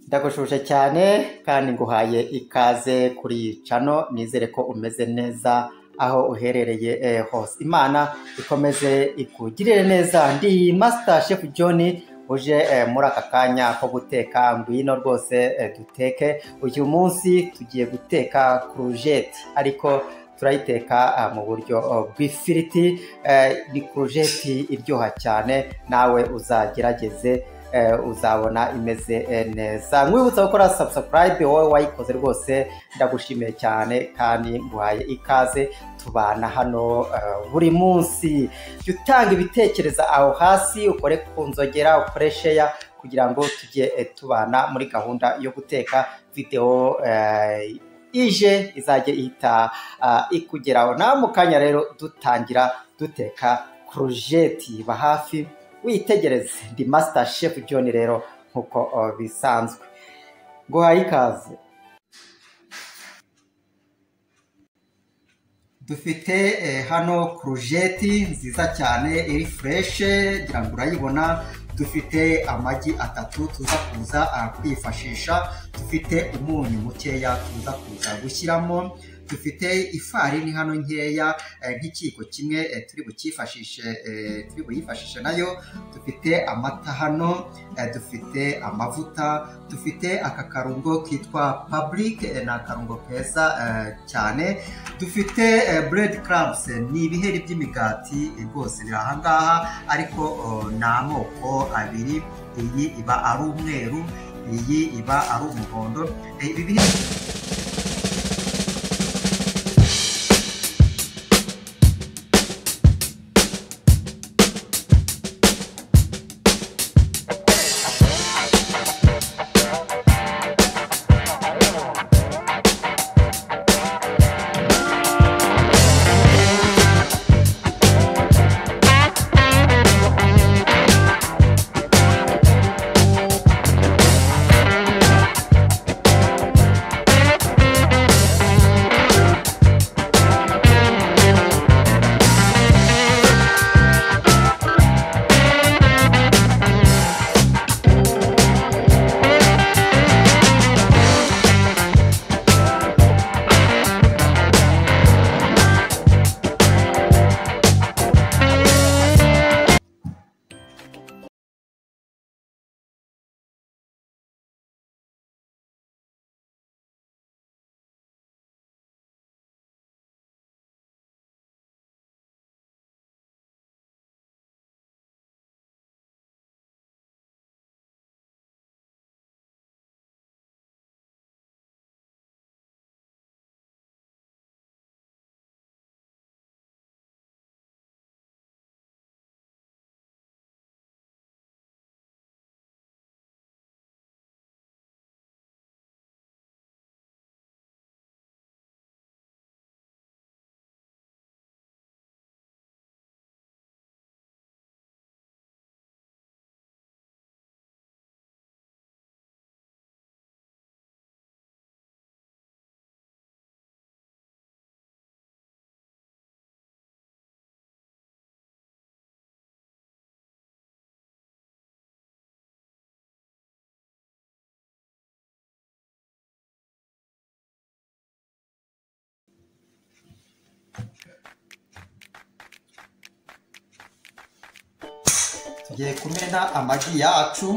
ndagushuje cyane kandi nguhaye ikaze kuri iyi cano nizere ko umeze neza aho uherereye eh, hose imana ikomeze ikugirire neza ndi master chef john uje eh, muri aka kanya ko guteka ngwino rwose eh, duteke uyu munsi tugiye guteka kurujeti ariko turayiteka ah, mu buryo oh, bw'ifiriti Eh, ni kurujeti iryoha cyane nawe uzagerageze eh, uzabona imeze eh, neza nkwibutsa gukora subscribe wowe wayikoze rwose ndagushimiye cyane kandi nguhaye ikaze tubana hano eh, buri munsi jya utanga ibitekerezo aho hasi ukore ku nzogera ukore sheya kugira ngo tujye eh, tubana muri gahunda yo guteka videwo eh, ije izajya ihita ah, ikugeraho nawe mu kanya rero dutangira duteka kurujeti ba hafi witegereze ndi master chef john rero nk'uko uh, bisanzwe guhaye ikaze dufite eh, hano kurujeti nziza cyane iri fureshe ngira ngo urayibona dufite amagi atatu tuza kuza ah, kwifashisha dufite umunyu mukeya tuza kuza gushyiramo dufite ifarini hano nkeya eh, nk'ikiyiko kimwe eh, turi bukifashishe eh, turi buyifashishe nayo dufite amata hano eh, dufite amavuta dufite aka karungo kitwa public eh, ni akarungo keza eh, cyane dufite eh, bread crumbs eh, ni ibiheri by'imigati eh, rwose biri aha ngaha ariko oh, ni amoko abiri iyi iba ari umweru iyi iba ari umuhondo Eh, ibi biheri tugiye kumena amagi yacu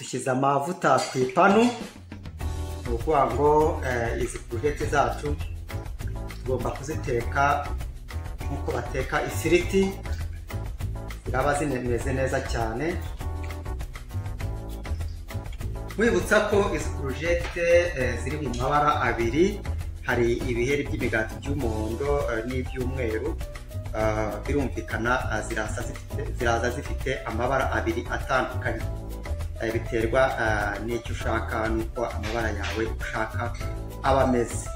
isize amavuta ku ipanu ni ukuvuga ngo eh, izi buruhete zacu tugomba kuziteka nk'uko bateka ifiriti ziraba zimeze neza cyane mwibutsa ko izi kurujete eh, ziri mu mabara abiri hari ibiheri by'imigati by'umuhondo eh, n'iby'umweru Ah, birumvikana ah, ziraza zifite- ziraza zifite amabara abiri atandukanye Eh, biterwa ah, n'icyo ushaka n'uko amabara yawe ushaka aba ameze